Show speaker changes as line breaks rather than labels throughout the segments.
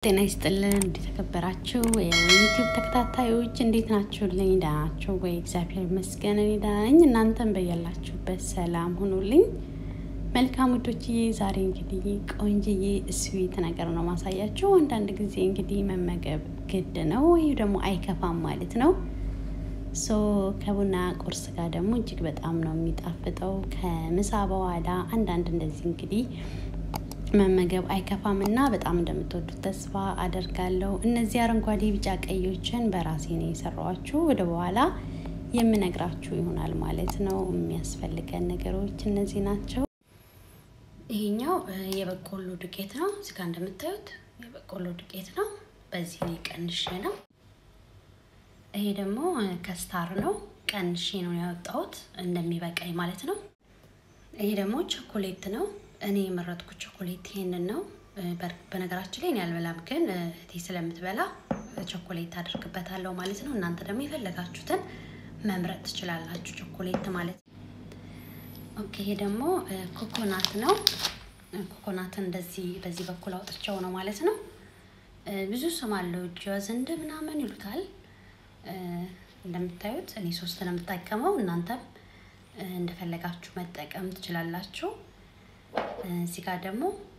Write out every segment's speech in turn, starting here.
ጤና ይስጥልን እንደተከበራችሁ የዩቲዩብ ተከታታዮች እንዴት ናችሁልኝ? ደህና ናችሁ ወይ? እግዚአብሔር ይመስገን እኔ ደህና ነኝ። እናንተም በያላችሁበት ሰላም ሁኑልኝ። መልካም ውዶችዬ፣ ዛሬ እንግዲህ ቆንጅዬ ስዊት ነገር ነው ማሳያችሁ። አንዳንድ ጊዜ እንግዲህ መመገብ ግድ ነው ወይም ደግሞ አይከፋም ማለት ነው። ሶ ከቡና ቁርስ ጋር ደግሞ እጅግ በጣም ነው የሚጣፍጠው። ከምሳ በኋላ አንዳንድ እንደዚህ እንግዲህ መመገብ አይከፋም እና በጣም እንደምትወዱት ተስፋ አደርጋለሁ። እነዚህ አረንጓዴ፣ ቢጫ ቀዮችን በራሴ ነው የሰራኋችሁ። ወደ በኋላ የምነግራችሁ ይሆናል ማለት ነው። የሚያስፈልገን ነገሮች እነዚህ ናቸው። ይሄኛው የበቆሎ ዱቄት ነው። እዚጋ እንደምታዩት የበቆሎ ዱቄት ነው። በዚህ ነው ቀንሼ ነው። ይሄ ደግሞ ከስታር ነው። ቀንሼ ነው ያወጣሁት እንደሚበቃኝ ማለት ነው። ይሄ ደግሞ ቾኮሌት ነው። እኔ የመረጥኩት ቾኮሌት ይሄንን ነው። በነገራችን ላይ እኔ አልበላም፣ ግን እህቴ ስለምትበላ ቾኮሌት አድርግበታለሁ ማለት ነው። እናንተ ደግሞ የፈለጋችሁትን መምረጥ ትችላላችሁ፣ ቾኮሌት ማለት ነው። ኦኬ፣ ይሄ ደግሞ ኮኮናት ነው። ኮኮናትን እንደዚህ በዚህ በኩል አውጥቸው ነው ማለት ነው። ብዙ ስም አለው ጆዝንድ ምናምን ይሉታል። እንደምታዩት እኔ ሶስት ነው የምጠቀመው። እናንተም እንደፈለጋችሁ መጠቀም ትችላላችሁ። እዚህ ጋር ደግሞ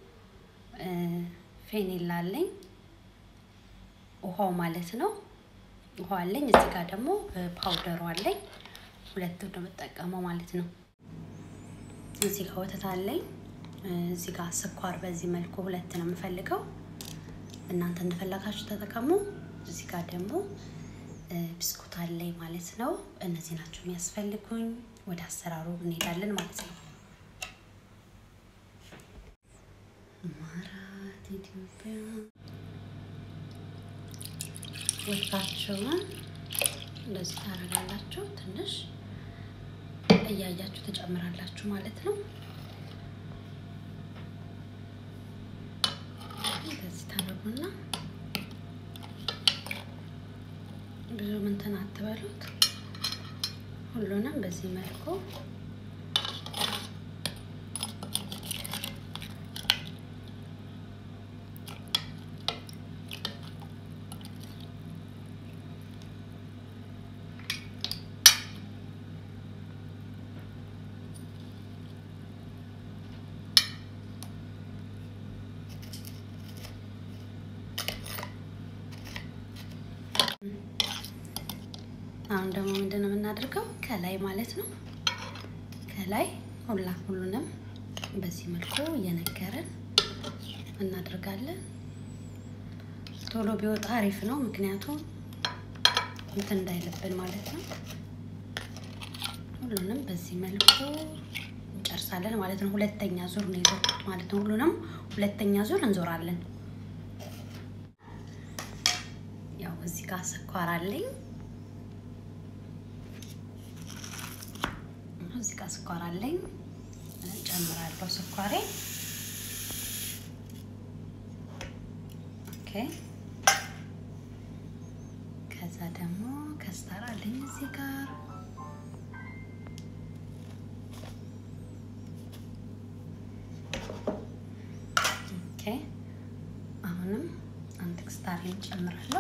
ፌኔላ አለኝ፣ ውሃው ማለት ነው። ውሃ አለኝ። እዚህ ጋር ደግሞ ፓውደሩ አለኝ። ሁለቱ ነው የምጠቀመው ማለት ነው። እዚህ ጋር ወተት አለኝ። እዚህ ጋር ስኳር በዚህ መልኩ ሁለት ነው የምፈልገው። እናንተ እንደፈለጋችሁ ተጠቀሙ። እዚህ ጋር ደግሞ ብስኩት አለኝ ማለት ነው። እነዚህ ናቸው የሚያስፈልጉኝ። ወደ አሰራሩ እንሄዳለን ማለት ነው። ማራት ኢትዮጵያ ወጥታችሁን እንደዚህ ታደርጋላችሁ። ትንሽ እያያችሁ ትጨምራላችሁ ማለት ነው። እንደዚህ ታደርጉና ብዙ ምንትን አትበሉት። ሁሉንም በዚህ መልኩ አሁን ደግሞ ምንድን ነው የምናደርገው? ከላይ ማለት ነው ከላይ ሁላ ሁሉንም በዚህ መልኩ እየነገረን እናደርጋለን። ቶሎ ቢወጣ አሪፍ ነው፣ ምክንያቱም እንትን እንዳይለብን ማለት ነው። ሁሉንም በዚህ መልኩ እንጨርሳለን ማለት ነው። ሁለተኛ ዙር ነው የዞርኩት ማለት ነው። ሁሉንም ሁለተኛ ዙር እንዞራለን። ያው እዚህ ጋር ስኳር አለኝ እዚህ ጋር ስኳር አለኝ ጨምራለሁ። ስኳሬ ኦኬ። ከዛ ደግሞ ከስታር አለኝ እዚህ ጋር ኦኬ። አሁንም አንድ ክስታሬን ጨምራለሁ።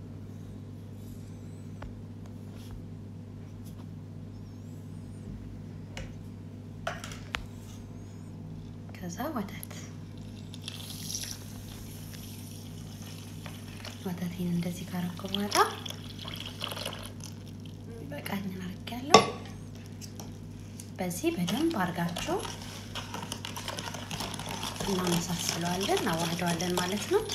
ከዛ ወተት ወተቴን እንደዚህ ካረኩ በኋላ በቃኝን አድርጌያለሁ። በዚህ በደንብ አድርጋችሁ እናመሳስለዋለን፣ እናዋህደዋለን ማለት ነው።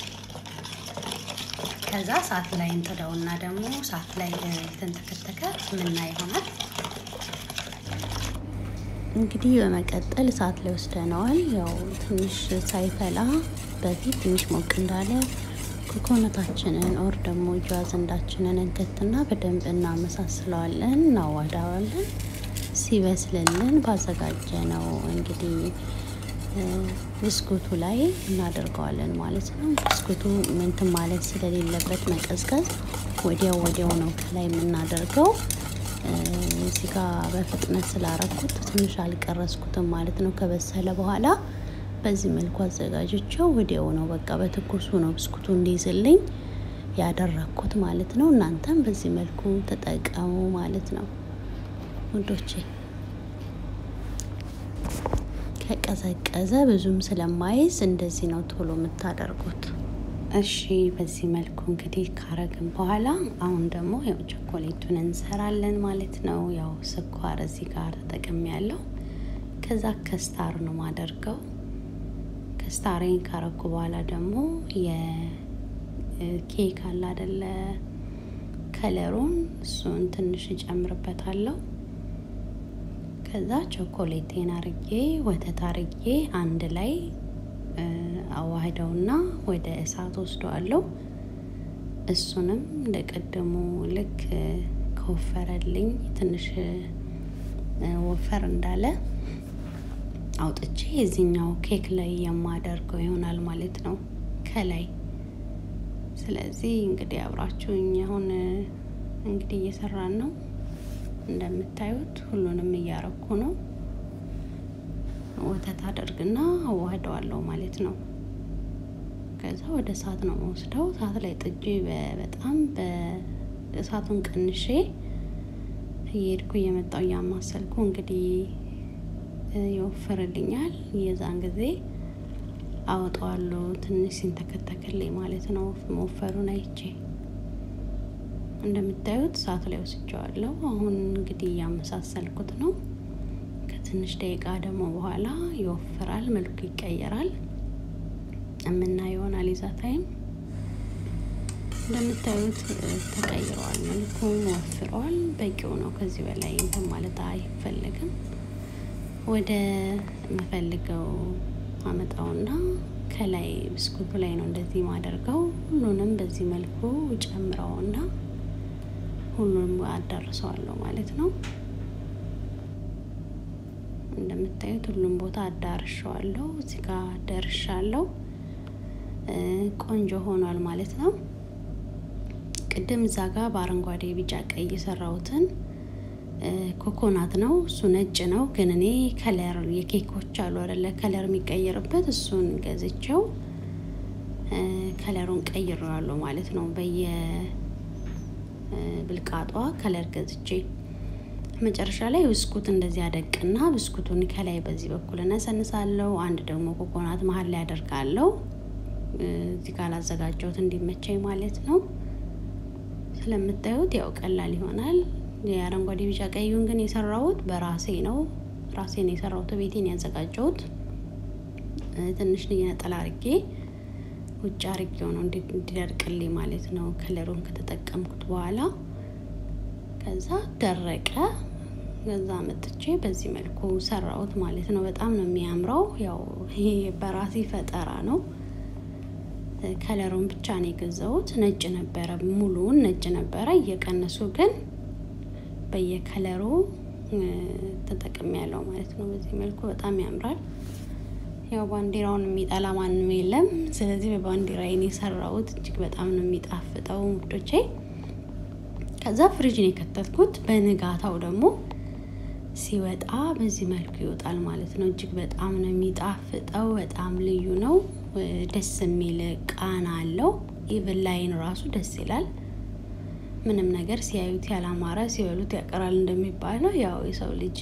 ከዛ ሰዓት ላይ እንጥደውና ደግሞ ሰዓት ላይ የተንተከተከ ምና ይሆናል። እንግዲህ በመቀጠል እሳት ላይ ወስደነዋል። ያው ትንሽ ሳይፈላ በፊት ትንሽ ሞቅ እንዳለ ኮኮነታችንን ኦር ደግሞ ጃዘንዳችንን እንከትና በደንብ እናመሳስለዋለን፣ እናዋዳዋለን። ሲበስልልን ባዘጋጀ ነው እንግዲህ ብስኩቱ ላይ እናደርገዋለን ማለት ነው። ብስኩቱ ምንትን ማለት ስለሌለበት መቀዝቀዝ ወዲያው ወዲያው ነው ከላይ የምናደርገው። እዚህ ጋ በፍጥነት ስላረኩት ትንሽ አልቀረስኩትም ማለት ነው። ከበሰለ በኋላ በዚህ መልኩ አዘጋጅቸው ወዲያው ነው በቃ በትኩሱ ነው ብስኩቱ እንዲይዝልኝ ያደረኩት ማለት ነው። እናንተም በዚህ መልኩ ተጠቀሙ ማለት ነው ውዶቼ። ከቀዘቀዘ ብዙም ስለማይዝ እንደዚህ ነው ቶሎ የምታደርጉት። እሺ በዚህ መልኩ እንግዲህ ካረግን በኋላ አሁን ደግሞ ያው ቸኮሌቱን እንሰራለን ማለት ነው። ያው ስኳር እዚህ ጋር ተጠቅሜ ያለው ከዛ ከስታር ነው ማደርገው። ከስታሬን ካረኩ በኋላ ደግሞ የኬክ አለ አደለ ከለሩን እሱን ትንሽ እጨምርበታለሁ። ከዛ ቾኮሌቴን አርጌ ወተት አርጌ አንድ ላይ አዋህደውና ወደ እሳት ወስደዋለሁ። እሱንም እንደ ቀደሙ ልክ ከወፈረልኝ ትንሽ ወፈር እንዳለ አውጥቼ የዚህኛው ኬክ ላይ የማደርገው ይሆናል ማለት ነው ከላይ። ስለዚህ እንግዲህ አብራችሁኝ አሁን እንግዲህ እየሰራን ነው። እንደምታዩት ሁሉንም እያረኩ ነው። ወተት አደርግና አዋህደዋለሁ ማለት ነው። ከዛ ወደ እሳት ነው መወስደው። እሳት ላይ ጥጄ በጣም በእሳቱን ቀንሼ እየሄድኩ እየመጣው እያማሰልኩ እንግዲህ ይወፍርልኛል። የዛን ጊዜ አወጣዋለሁ ትንሽ ሲንተከተክልኝ ማለት ነው። መወፈሩን አይቼ እንደምታዩት እሳት ላይ ወስጀዋለሁ። አሁን እንግዲህ እያመሳሰልኩት ነው። ከትንሽ ደቂቃ ደግሞ በኋላ ይወፍራል፣ መልኩ ይቀየራል። የምናየው ይሆናል። ይዛ ታይም እንደምታዩት ተቀይረዋል፣ መልኩ ወፍረዋል። በቂው ነው። ከዚህ በላይ እንትን ማለት አይፈለግም። ወደ የምፈልገው አመጣውና ከላይ ብስኩቱ ላይ ነው እንደዚህ ማደርገው። ሁሉንም በዚህ መልኩ ጨምረውና ሁሉንም አዳርሰዋለሁ ማለት ነው። እንደምታዩት ሁሉም ቦታ አዳርሸዋለሁ። እዚህ ጋር ደርሻለሁ። ቆንጆ ሆኗል ማለት ነው። ቅድም እዛ ጋር በአረንጓዴ ቢጫ ቀይ የሰራሁትን ኮኮናት ነው። እሱ ነጭ ነው፣ ግን እኔ ከለር የኬኮች አሉ አይደለ ከለር የሚቀይርበት እሱን ገዝቼው ከለሩን ቀይሬዋለሁ ማለት ነው። በየብልቃጧ ከለር ገዝቼ መጨረሻ ላይ ብስኩት እንደዚህ አደቅና ብስኩቱን ከላይ በዚህ በኩል እነሰንሳለሁ። አንድ ደግሞ ኮኮናት መሀል ላይ አደርጋለሁ። እዚህ ጋር ላዘጋጀሁት እንዲመቸኝ ማለት ነው። ስለምታዩት ያው ቀላል ይሆናል። የአረንጓዴ ቢጫ ቀዩን ግን የሰራሁት በራሴ ነው። ራሴ ነው የሰራሁት፣ ቤቴን ያዘጋጀሁት። ትንሽ ነጠላ አርጌ ውጭ አርጌው ነው እንዲደርቅልኝ ማለት ነው። ከለሩን ከተጠቀምኩት በኋላ ከዛ ደረቀ። ከዛ መጥቼ በዚህ መልኩ ሰራሁት ማለት ነው። በጣም ነው የሚያምረው። ያው ይሄ በራሴ ፈጠራ ነው። ከለሩን ብቻ ነው የገዛሁት። ነጭ ነበረ፣ ሙሉውን ነጭ ነበረ። እየቀነሱ ግን በየከለሩ ተጠቅሜ ያለው ማለት ነው። በዚህ መልኩ በጣም ያምራል። ያው ባንዲራውን የሚጠላ ማንም የለም። ስለዚህ በባንዲራዬን የሰራሁት እጅግ በጣም ነው የሚጣፍጠው ውዶቼ። ከዛ ፍሪጅ ነው የከተትኩት። በንጋታው ደግሞ ሲወጣ በዚህ መልኩ ይወጣል ማለት ነው። እጅግ በጣም ነው የሚጣፍጠው። በጣም ልዩ ነው። ደስ የሚል ቃና አለው። ኢቭን ላይን ራሱ ደስ ይላል። ምንም ነገር ሲያዩት ያላማረ ሲበሉት ያቀራል እንደሚባለው ያው የሰው ልጅ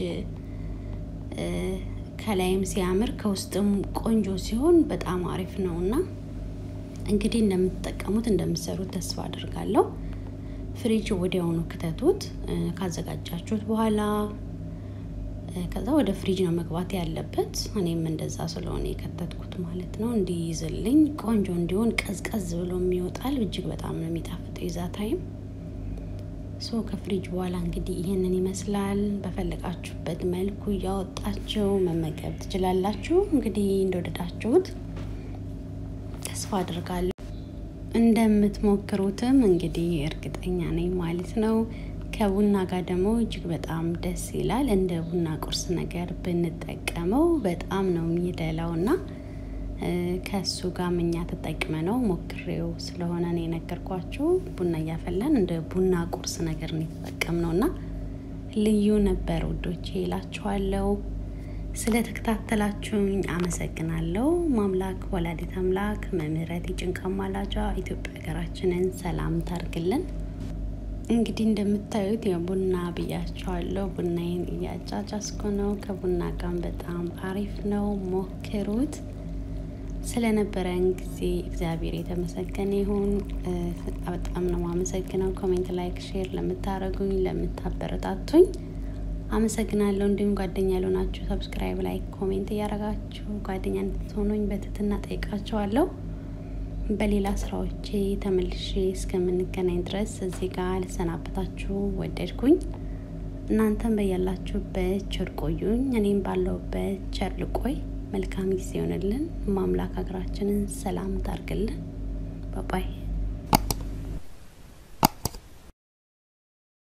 ከላይም ሲያምር ከውስጥም ቆንጆ ሲሆን በጣም አሪፍ ነው እና እንግዲህ እንደምትጠቀሙት እንደምትሰሩት ተስፋ አድርጋለሁ። ፍሪጅ ወዲያውኑ ክተቱት ካዘጋጃችሁት በኋላ ከዛ ወደ ፍሪጅ ነው መግባት ያለበት። እኔም እንደዛ ስለሆነ የከተትኩት ማለት ነው እንዲይዝልኝ ቆንጆ እንዲሆን ቀዝቀዝ ብሎ የሚወጣል። እጅግ በጣም ነው የሚጣፍጠው ይዛ ታይም ሶ ከፍሪጅ በኋላ እንግዲህ ይህንን ይመስላል። በፈለጋችሁበት መልኩ እያወጣችሁ መመገብ ትችላላችሁ። እንግዲህ እንደወደዳችሁት ተስፋ አድርጋለሁ። እንደምትሞክሩትም እንግዲህ እርግጠኛ ነኝ ማለት ነው። ከቡና ጋር ደግሞ እጅግ በጣም ደስ ይላል። እንደ ቡና ቁርስ ነገር ብንጠቀመው በጣም ነው የሚደላው እና ከእሱ ጋር እኛ ተጠቅመ ነው ሞክሬው ስለሆነ ነው የነገርኳችሁ። ቡና እያፈላን እንደ ቡና ቁርስ ነገር ነው የተጠቀምነው እና ልዩ ነበር ውዶቼ ይላችኋለሁ። ስለተከታተላችሁኝ አመሰግናለሁ። ማምላክ ወላዲት አምላክ መምህረት ጭንቃ ማላጇ ኢትዮጵያ ሀገራችንን ሰላም ታርግልን። እንግዲህ እንደምታዩት የቡና ብያቸዋለሁ። ቡናዬን እያጫጫስኩ ነው። ከቡና ጋር በጣም አሪፍ ነው፣ ሞክሩት። ስለነበረን ጊዜ እግዚአብሔር የተመሰገነ ይሁን። በጣም ነው የማመሰግነው። ኮሜንት፣ ላይክ፣ ሼር ለምታደርጉኝ ለምታበረታቱኝ አመሰግናለሁ። እንዲሁም ጓደኛ ያልሆናችሁ ሰብስክራይብ፣ ላይክ፣ ኮሜንት እያደረጋችሁ ጓደኛ እንድትሆኑኝ በትህትና ጠይቃችኋለሁ። በሌላ ስራዎቼ ተመልሼ እስከምንገናኝ ድረስ እዚህ ጋር ልሰናበታችሁ ወደድኩኝ። እናንተም በያላችሁበት ቸር ቆዩኝ፣ እኔም ባለሁበት ቸር ልቆይ። መልካም ጊዜ ይሆንልን። ማምላክ ሀገራችንን ሰላም ታርግልን። ባባይ